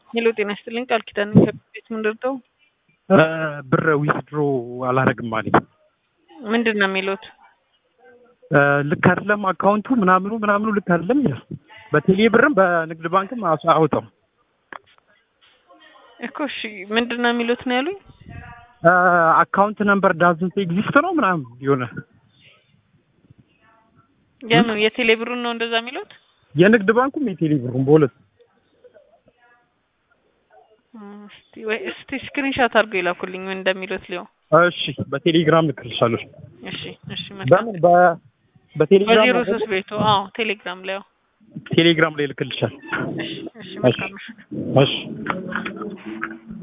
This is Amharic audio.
ሄሎ ጤና ይስጥልኝ ቃል ኪዳን ከቤት ምንድርተው ብር ዊዝድሮ አላረግም አለኝ። ምንድን ነው የሚሉት? ልክ አይደለም አካውንቱ ምናምኑ ምናምኑ ልክ አይደለም ይላል። በቴሌ ብርም በንግድ ባንክም አስ- አወጣው እኮ እሺ ምንድን ነው የሚሉት ነው ያሉኝ። አካውንት ነምበር ዳዝንት ኤግዚስት ነው ምናምን የሆነ የምን የቴሌ ብሩን ነው እንደዛ የሚሉት? የንግድ ባንኩም የቴሌ ብሩም በሁለት እስቲ ወይ እስቲ ስክሪንሻት አድርገው ይላኩልኝ ምን እንደሚሉት ሊሆን እሺ በቴሌግራም ልክልሻለሁ። እሺ እሺ በምን በ- በቴሌግራም በዜሮ ሶስት ቤቱ አዎ ቴሌግራም ላይ አዎ ቴሌግራም ላይ ልክልሻል። እሺ እሺ መልካም ምሽት እሺ